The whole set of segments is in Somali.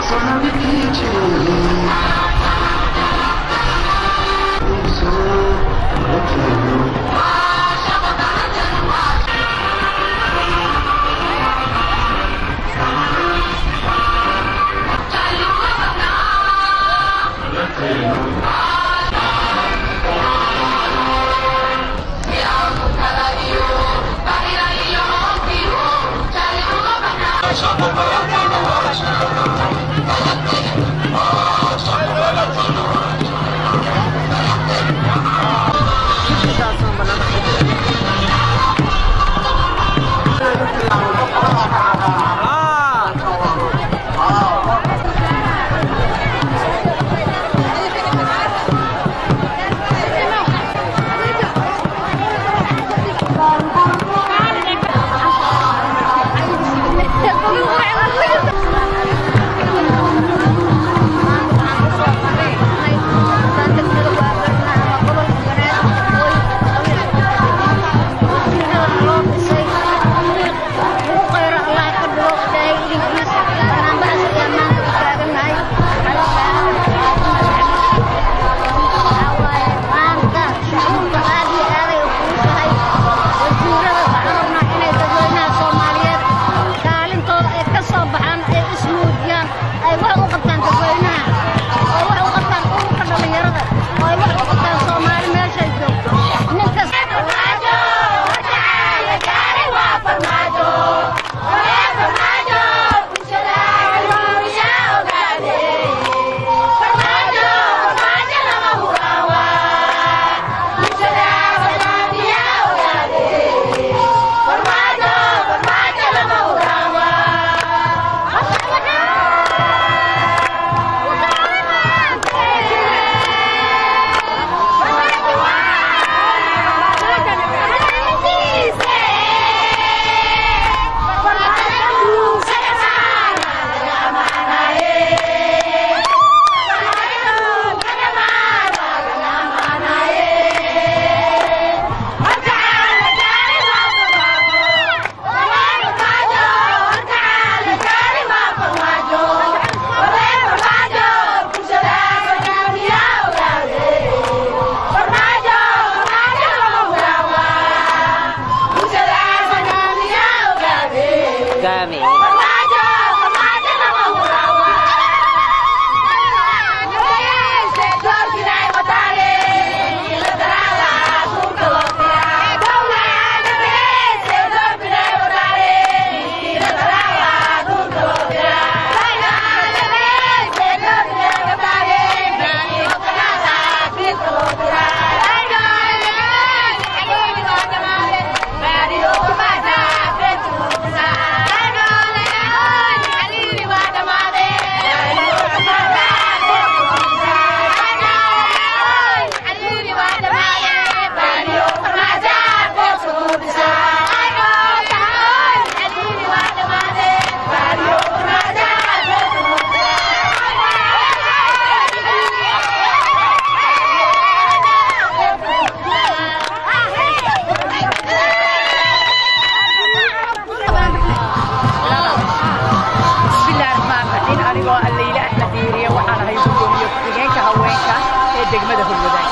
degmada hulwadaag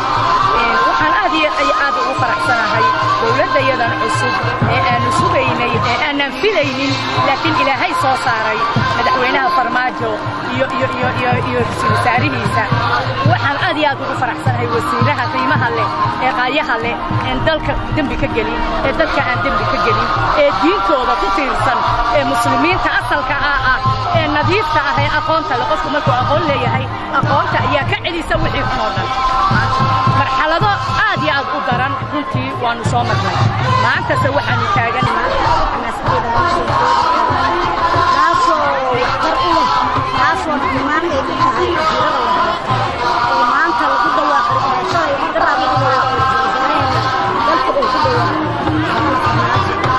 waxaan aad iyo aad ugu faraxsanahay dowladdayadan cusub ee aanu sugaynay ee aanan filaynin laakiin ilaahay soo saaray madaxweynaha farmaajo iyo iyo iyo iyo iyo ra-iisul wasaarihiisa waxaan aad iyo aad ugu faraxsanahay wasiiraha qiimaha leh ee qaayaha leh een dalka dembi ka gelin ee dadka aan dembi ka gelin ee diintooda ku tiirsan ee muslimiinta asalka ah ah ee nadiifta ah ee aqoonta leh qofku markuu aqoon leeyahay aqoonta ayaa ka celisa wixii xun oo dhan marxalado aad iyo aad u daran runtii waanu soo marnay maantase waxaanu taagan taasoo dhammaan ay ku tahay oo maanta lagu dhawaaqay shalay markaa lagu dhawaaqay wasaaraheena dalka uu ku dhawaaqay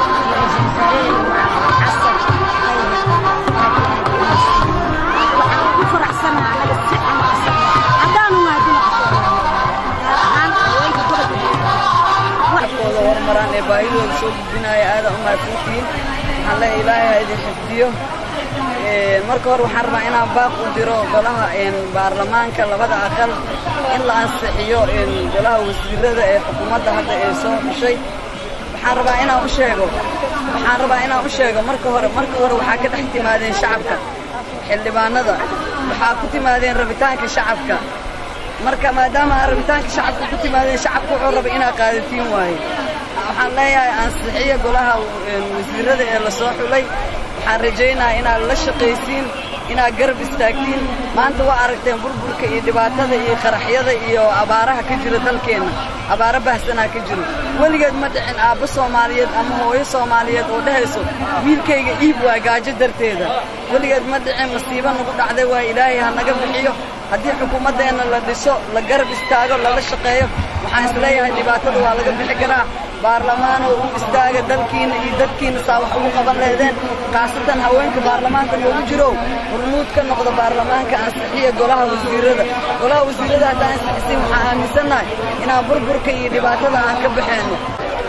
waxaan ku faraxsanaha anaga si aan asan haddaanu maadina gaar ahaan haweenka gobolka wada horumaraan ee baahidooda soo gudbinaya aada u mahadsantihiin waxaan leeyahay ilaahay ha idin xifdiyo marka hore waxaan rabaa inaan baaq u diro golaha baarlamaanka labada aqal in la ansixiyo golaha wasiirada ee xukuumadda hadda ee soo xushay waxaan rabaa inaan u sheego waxaan rabaa inaan u sheego marka hore marka hore waxaa ka dhex timaadeen shacabka xildhibaanada waxaa ku timaadeen rabitaanka shacabka marka maadaama aa rabitaanka shacabka ku timaadeen shacabka wuxuu raba inaa qaadatiin waaye waxaan leeyahay ansixiya golaha wasiirada ee la soo xulay waxaan rajaynayaa inaad la shaqaysiin inaad garab istaagtiin maanta waa aragteen burburka iyo dhibaatada iyo qaraxyada iyo abaaraha ka jira dalkeenna abaaro bahsanaa ka jiro weligeed ma dhicin aabbo soomaaliyeed ama hooyo soomaaliyeed oo dhehayso wiilkayga iib waa gaajo darteeda weligeed ma dhicin masiibo nagu dhacday waa ilaahay ha naga bixiyo haddii xukuumaddeenna la dhiso la garab istaago lala shaqeeyo waxaan isleeyahay dhibaatada waa laga bixi karaa baarlamaanoo u istaaga dalkiinna iyo dadkiinna saa wax ugu qaban lehdeen khaasatan haweenka baarlamaanka noogu jiro hormuud ka noqda baarlamaanka ansixiya golaha wasiirada golaha wasiirada haddaan ansixisin waxaan aaminsannahay inaan burburka iyo dhibaatada aan ka baxeenno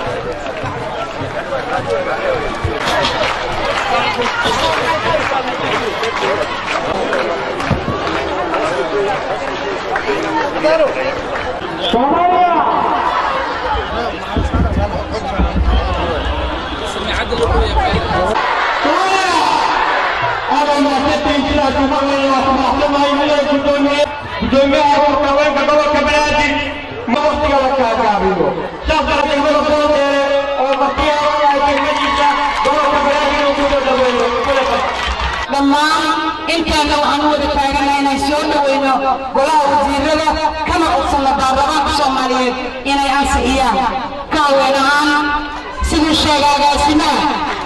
gudoomiyaha urka haweenka gobolka banaadir ma waqtiga la kaagaabiyo saas darteed mada soo deere oo martiyaalayahay kelmadiisa gobolka banaadir uu kusoo dhaweeyo dhammaan inteena waxaan u wada taaganahay inaan soo dhaweyno golaha wasiirada kana codsanno baarlamaanka soomaaliyeed inay ansixiyaan ka haween ahaan siduu sheegay agaasimaha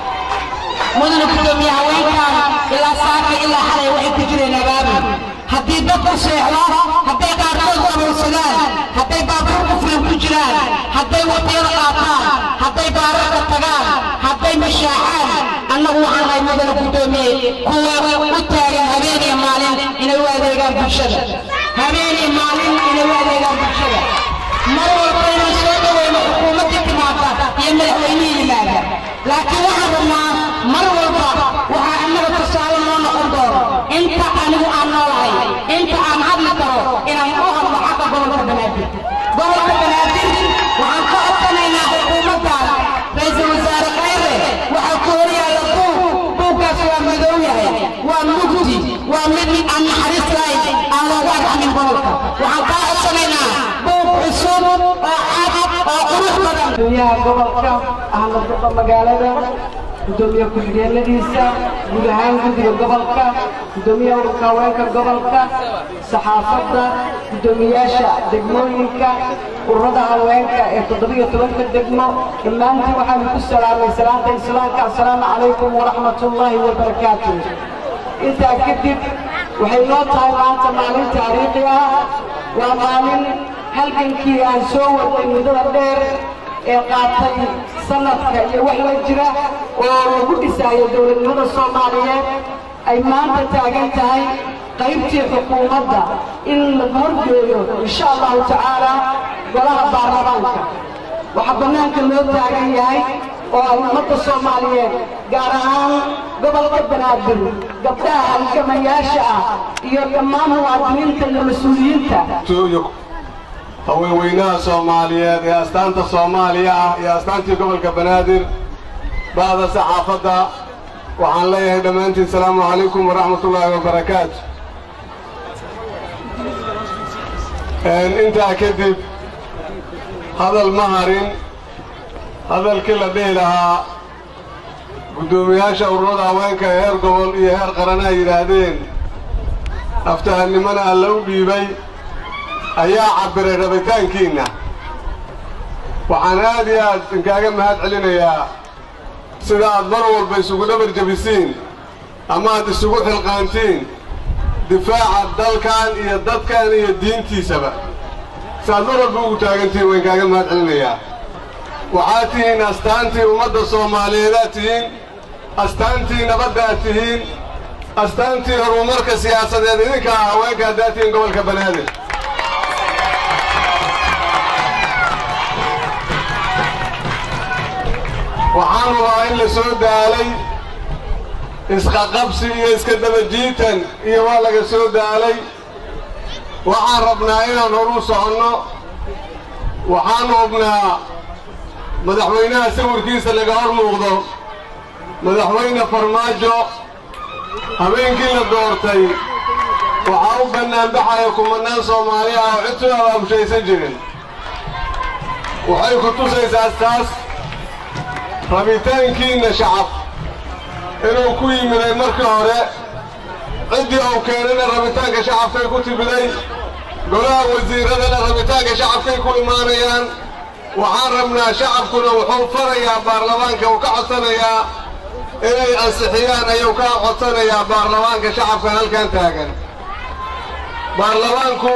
mudana gudoomiye haweenkan ilaa saaka ilaa xalay waxay ku jireen abaabul haddii dadku seexdo hadday qaarkood qaruursadaan hadday baabuurku fulan ku jiraan hadday wadiyada qaataan hadday baararka tagaan hadday mashaaxaan annagu waxaan nahay mudana gudoomiye kuwa u taagan habeen iyo maalin inay u adeegaan bulshada habeen iyo maalin inay u adeegaan bulshada mar walba inaan soo dhaweyno xukuumaddii timaada iyo madaxweynihii yimaada laakiin waxaan rabnaa mar walba waxaa annaga tusaale noo noqon doono inta anigu aan noolahay inta aan hadli karo inaan u hadlo xagga gobolka banaadir gobolka banaadir waxaan ka codsanaynaa xukuumaddan ra-iisul wasaare khayre waxaa ku horyaalla buug buuggaas waa madow yahay waa mugdi waa mid aan naxariis lahayn aan loogu arxamin gobolka waxaan kaa codsanaynaa buug cusub oo cad oo qurux badan gudoomiyaha gobolka ahna duqa magaalada gudoomiye ku-xigeenadiisa guud ahaan guddiga gobolka gudoomiyaha ururka haweenka gobolka saxaafadda gudoomiyaasha degmooyinka ururada haweenka ee toddobiyo tobanka degmo dhammaantiin waxaanu ku salaamay salaanta islaamka assalaamu calaykum waraxmatullaahi wabarakaatuh intaa kadib waxay noo tahay maanta maalin taariikhi ah waa maalin halgankii aan soo waday muddada dheer ee qaatay sanadka iyo wax la jira oo lagu dhisaayo dowladnimada soomaaliyeed ay maanta taagan tahay qaybtii xukuumadda in la horgeeyo insha allahu tacaala golaha baarlamaanka waxaa bannaanka loo taagan yahay oo ay ummadda soomaaliyeed gaar ahaan gobolka banaadir gabdhaha halgamayaasha ah iyo dhammaan muwaadiniinta iyo mas-uuliyiinta haweenweynaha soomaaliyeed ee astaanta soomaaliya ah iyo astaantii gobolka banaadir ba'da saxaafadda waxaan leeyahay dhammaantiin asalaamu calaykum waraxmatullaahi wabarakaatu intaa kadib hadal ma harin hadalkii la dhihi lahaa guddoomiyaasha ururada haweenka ee heer gobol iyo heer qaran ay yidhaahdeen aftahannimona alla u dhiibay ayaa cabbiray rabitaankiinna waxaan aad iyo aad inkaaga mahad celinayaa sida aad mar walba isugu dhabar jebisiin ama aad isugu xilqaantiin difaaca dalkan iyo dadkan iyo diintiisaba saaad mar walba ugu taagantihiin waan kaaga mahad celinayaa waxaad tihiin astaantii ummadda soomaaliyeedaad tihiin astaantii nabaddaad tihiin astaantii horumarka siyaasadeed idinkaa haweenka haddaad tihiin gobolka banaadir waxaan rabaa in la soo daalay isqaqabsi iyo iska dabajiitan iyo waa laga soo daalay waxaan rabnaa inaan horu soconno waxaanu hubnaa madaxweynaha sawirkiisa laga hor muuqdo madaxweyne farmaajo habeenkii la doortay waxaa u bannaanbaxaya kumanaan soomaali ah oo cid soo abaabushaysan jirin waxay ku tusaysaa taas rabitaankiinna shacab inuu ku yimiday markii hore ciddii uu keenayna rabitaanka shacabkay ku timiday golaha wasiiradana rabitaanka shacabkay ku imaanayaan waxaan rabnaa shacabkuna wuxuu farayaa baarlamaanka uu ka codsanayaa inay ansixiyaan ayuu ka codsanayaa baarlamaanka shacabkan halkan taagan baarlamaanku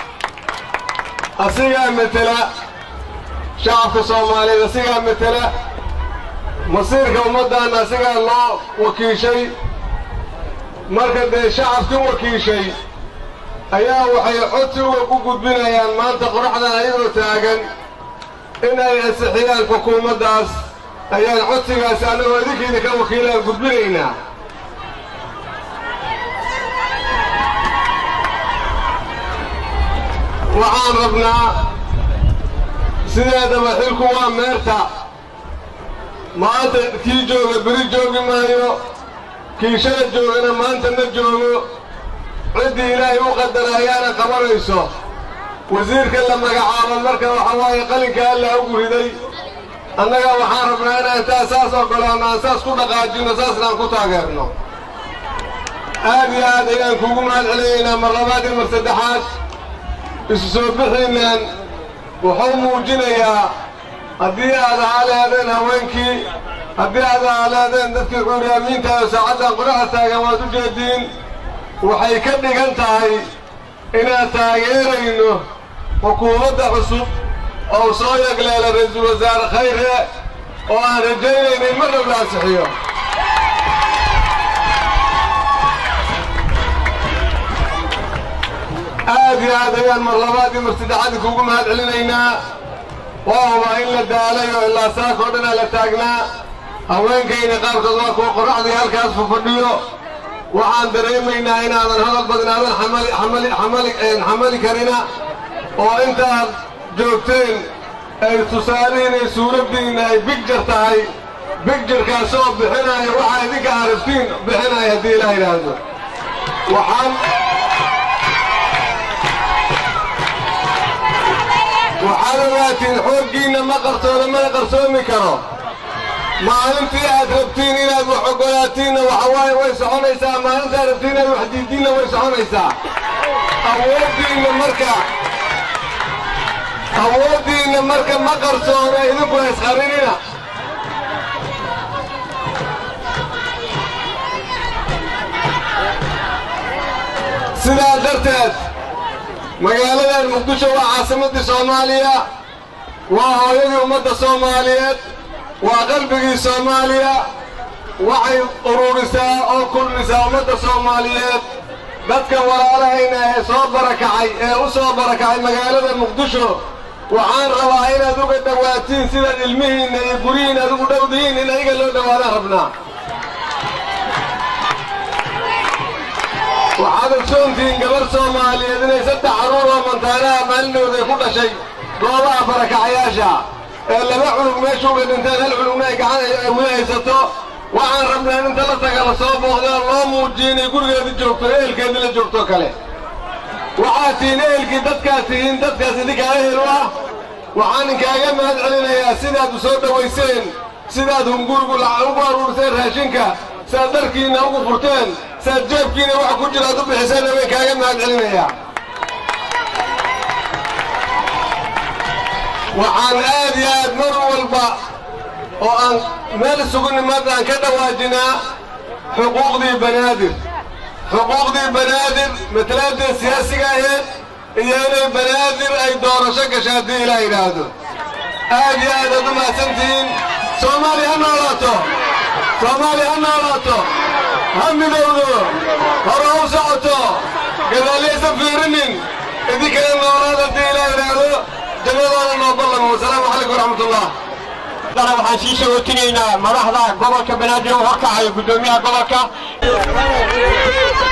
asigaa metela shacabka soomaaliyeed asigaa metela masiirka ummaddaanna asigaa loo wakiishay marka dee shacabkii wakiishay ayaa waxay codsi uga ku gudbinayaan maanta qoraxdan ayagoo taagan inay ansixiyaan xukuumaddaas ayaan codsigaasi annagoo idinkiida ka wakiilaan gudbinaynaa waxaan rabnaa sideedaba xilku waa meerta maanta kii jooga beri joogi maayo kii shala joogana maanta ma joogo ciddii ilaahay u qadara ayaana qabanayso wasiirka la magacaabo marka waxa waaye qalinka allaa ugu riday annaga waxaan rabnaa inaan taa saas ogolaanno aan saas ku dhaqaajinno saasna aan ku taageerno aad iyo aad ayaan kuugu mahad celinaynaa mar labaad iyo mar saddexaad isu soo bixiinaan wuxuu muujinayaa haddii aad ahaa leedeen haweenkii haddii aad ahaa leedeen dadkii cuuryaamiinta oo saacaddan qoraxa taagan waad u jeediin waxay ka dhigan tahay inaan taageerayno xukuumadda cusub oo soo yagleela ra-iisul wasaare khayre oo aan rajaynayno in mar dhab la ansixiyo aad iyo aad ayaan mar labaad iyo mar saddexaad kuugu mahad celinaynaa waa hubaa in la daalay oo ilaa saakoo dhanaa la taagnaa haweenkayna qaarkood waa kuwa qorraxdii halkaas fafadhiyo waxaan dareemaynaa inaadan hadal badan aadan xamali karina oo intaad joogteen ay tusaalihiin ay suuraddiinna ay bigjar tahay bigjarkaasoo bixinaya waxaa idinka aragtiin bixinaya haddii ilaa yidhaahdo waxaan waxaad ogaatiin xooggiinna ma qartooda mana qarsoomi karo maalintii aad rabtiin inaad wax ogolaatiinna waxa waaye way soconaysaa maalintaad rabtiin inaad wax diiddiinna way soconaysaa awooddiinna marka awooddiinna marka ma qarsoona idinku haysqarinina sidaa darteed magaaladan muqdisho waa caasimaddii soomaaliya waa hooyadii ummadda soomaaliyeed waa qalbigii soomaaliya waxay ururisaa oo kulmisaa ummadda soomaaliyeed dadka walaalahayna ee soo barakacay ee u soo barakacay magaalada muqdisho waxaan rabaa inaad uga dhowaatiin sidaad ilmihiinna iyo guryihiinna aad ugu dhowdihiin in ayaga loo dhowaadaan rabnaa waxaad ogsoontihiin gabar soomaaliyeed inay saddex carruur oo mantaanaha maalinooda ay ku dhashay goobaha barakacayaasha ee laba cunug meesha uga dhinteen hal cunugna ay gacan wili haysato waxaan rabnaa in inta la taga la soo booqda oo loo muujiyo inay gurigeedii joogto ehelkeedii la joogto kale waxaad tihiin ehelkii dadkaad tihiin dadkaas idinkaa ehel u ah waxaan inkaaga mahad celinayaa sidaad u soo dhowayseen sidaad hungurigu ugu aruuriseen raashinka sidaad dharkiinna ugu furteen sidaad jeebkiina waxa ku jira aad u bixiseenna way kaaga mahad celinayaa waxaan aad iyo aad mar walba oo aan meel isugu nimaadna aan ka dhawaajinaa xuquuqdii banaadir xuquuqdii banaadir matalaadii siyaasiga aheed iyo inay banaadir ay doorasho gasho haddii ilaa yidhaahdo aad iyo aad aad u mahadsantihiin soomaaliya ha noolaato soomaaliya ha noolaato ha midowdo hore ha u socoto gadaalyaysan fiirinin idinkana noolaad haddii ilaa yidhaahdo jannadaana noo ballamo wasalaamu calaykum waraxmat ullah dana waxaan sii sagootinaynaa madaxda gobolka banaadir oo horkacaya guddoomiyaha gobolka